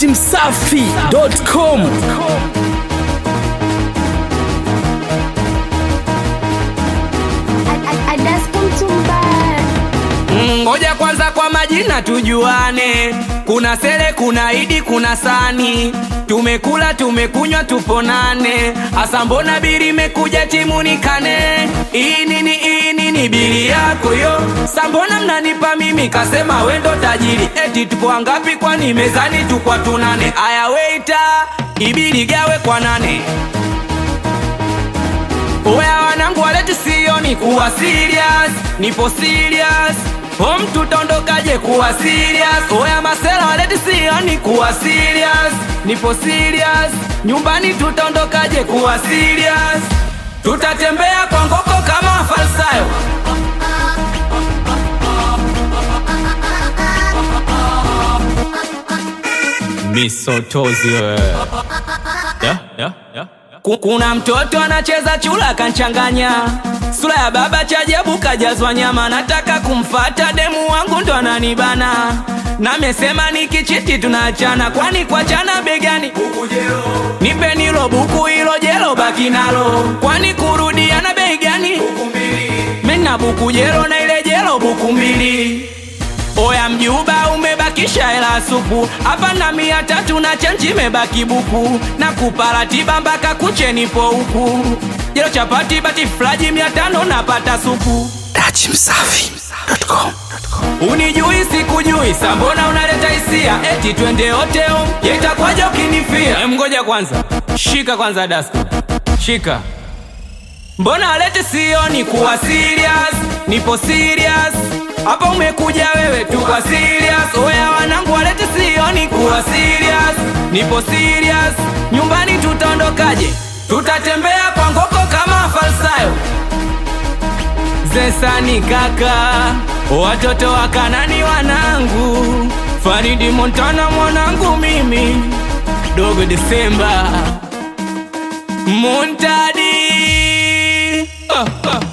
dachimsafi.com Ngoja kwanza kwa majina tujuane, kuna Sele, kuna Idi, kuna Sani. Tumekula tumekunywa tuponane, asa mbona biri imekuja timunikane? Hii nini hii nini biri yako yo? Sambona mnanipa mimi, kasema wendo tajiri, eti tupo wangapi? Kwani mezani tukwa tunane? Aya weita, ibiri gawe kwa nane? Oya wanangu waleti sioni kuwa serious, nipo serious. Home tutaondokaje kuwa serious? Oya masela waleti sioni kuwa serious, nipo serious. Nyumbani tutaondokaje kuwa serious? Tutatembea kwa ngoko kama falsayo. misotozi wewe. yeah, yeah, yeah. Ku- Kuna mtoto anacheza chula kanchanganya, sura ya baba chajabu kajazwa nyama. Nataka kumfata demu wangu ndo ananibana, namesema nikichiti tunaachana, kwani kuachana begani nipe nilo buku hilo jelo baki nalo, kwani kurudiana bei gani? Mina buku jelo na ile jelo buku mbili. Oya mjuba umebakisha hela supu hapa na mia tatu na chenji imebaki buku na kuparatiba mpaka kuche nipo huku jelo chapati bati flaji mia tano napata supu dachimsafi.com unijui sikujui sambona unaleta hisia eti twende hoteo yetakwaja ukinifia Em, ngoja kwanza shika kwanza dasko shika mbona alete sioni kuwa serious nipo serious hapa umekuja wewe tu kwa serious oya wanangu walete sioni kuwa serious nipo serious nyumbani tutaondokaje tutatembea kwa ngoko kama falsayo zesani kaka watoto wa kanani wanangu faridi montana mwanangu mimi dogo desemba muntadi ah, ah.